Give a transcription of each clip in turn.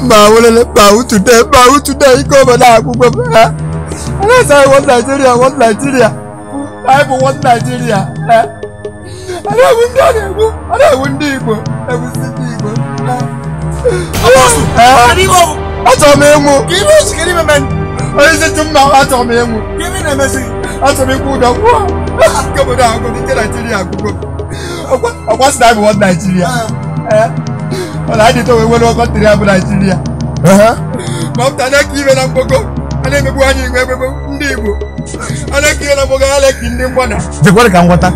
mba welele mba utude mba utude ike obodo akwụkwọ m ha anasa anyị wọd naijiria wọd naijiria anyị bụ wọd naijiria ha a na-egbu ndị a na-egbu a na-egbu ndị igbo egbusi ndị igbo ha. Ha? achọrọ m ịnwụ onye isi tụ mma achọrọ m ịnwụ achọrọ m ịkwụ ụdọ kwụọ nke obodo ahụ nke naijiria akwụkwọ ọkwa sị na anyị bụ wọd naijiria ọ na-adị to wee nwere ọkọntịrị ya bụ naijiria ma pụta na-eke ibe na mgbogo a na-emegbu anyị igwe emegbu ndị igbo a na-eke ibe na mgbogo a na-eke ndị mgbọna jekwere ka m gwọta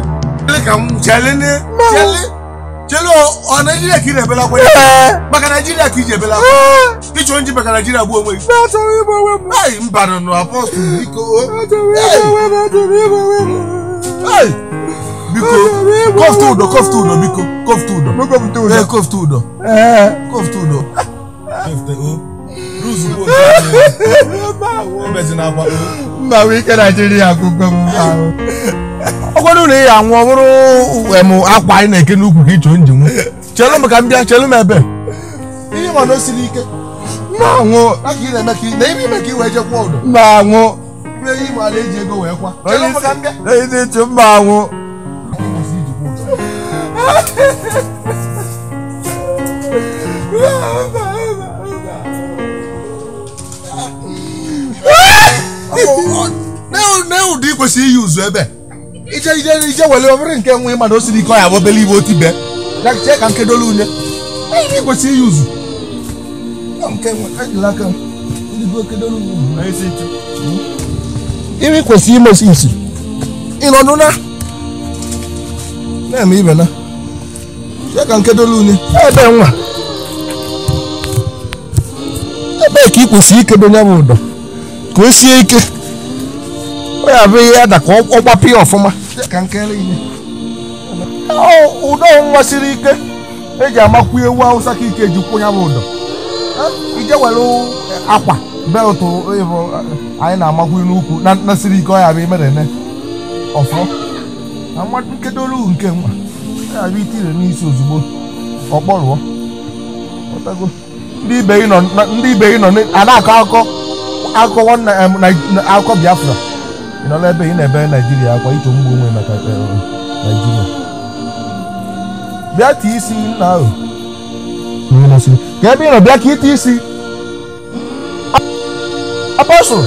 chelu ọ naijiria ka ị na-ebela akwa maka naijiria ka iji ebela akwa ịchọ nji maka naijiria gbuo onwe gị achọrọ ịgba onwe m Ai, mba nọ apọstụl biko achọrọ ịgba onwe m achọrọ ịgba onwe m Ai, biko kọfta ụdọ kọfta ụdọ biko kọfta ụdọ Mekọpụta ee ụdọ kọfta ụdọ ee kọfta ụdọ ebezina akwa mba wee ike naijiria akwụkwọ m ahụ ọ gwara na ị ya anwụ ọ bụrụ em akwa anyị na-eke n'ukwu ka ịchọ nji nwụ chelụ m ka m bịa chelụ m ebe ihe ma na o siri ike mma anwụ aka ị na-eme ka ị- na ime ime ka ị wee jekwa ụdọ mma anwụ ime ihe ma na-eji ego wee kwa onye Chelụ m ka m bịa. isi onye isi tụ mma anwụ na ụdị ị kwesịrị iyi ụzụ ebe ije ije ije were obere nke nwe mana o siri ike ọ ya bụ obele ibe otibe ya chee ka nkedolu unye ị kwesịrị iyi ụzụ nke nwe ejila aka m ndị bụ okedolu unye onye isi tụ imi kwesịrị ime isi isi ịnọdụ na na-eme ibe na chee ka nkedolu unye ebe nwa ebe ka ị kwesịrị ikedo ya bụ ụdọ ka o sie ike ọ ya bụ ihe ada ka ọ gbapụ ya ọfụma chee ka nkere ihe ụdọ nwa siri ike eji amakwu ewu awụsa ka ike ji kwụ ya bụ ụdọ ije were akwa beltụ ịbụ anyị na-amakwu n'ukwu na na siri ike ọ ya bụ imerene ọfọ na nwa nkedolu nke nwa ọ ya bụ itire n'isi ozugbo ọkpọrụọ Ọtago. ndị ibe ị nọ na- ndị ibe ị nọ na- a na-akọ akụkọ akụkọ nwanne em, Nai- na- akụkọ Biafra ị nọ n'ebe ị na-ebe Naijiria akwa ịchọ mgbu onwe maka eh, Naijiria bịa tie isi nna ahụ Onye na-asị, ka ebe ị nọ bịa ka ite isi apọsụl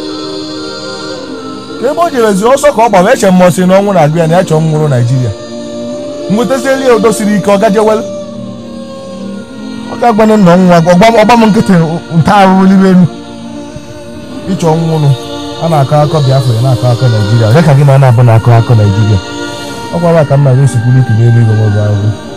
ka ebe o jerezi ọsọ ka ọ gbara eche mmụọsị na ọnwụ na-agụ ya na ya chọọ nwụrụ Naijiria nwetazieli ya udo siri ike ọ gajewelu ọ ga-agbanụ nna nwa ọgba m nkịtị nta arụrụ n'ime elu ịchọ nwụrụ a na-akọ akọ Biafra na-akọ akọ Naijiria onye ka gị na a na-abụ na-akọ akọ Naijiria ọ gwara ka m na-aga esikwuru ike n'elu igwe maọbụ ahụhụ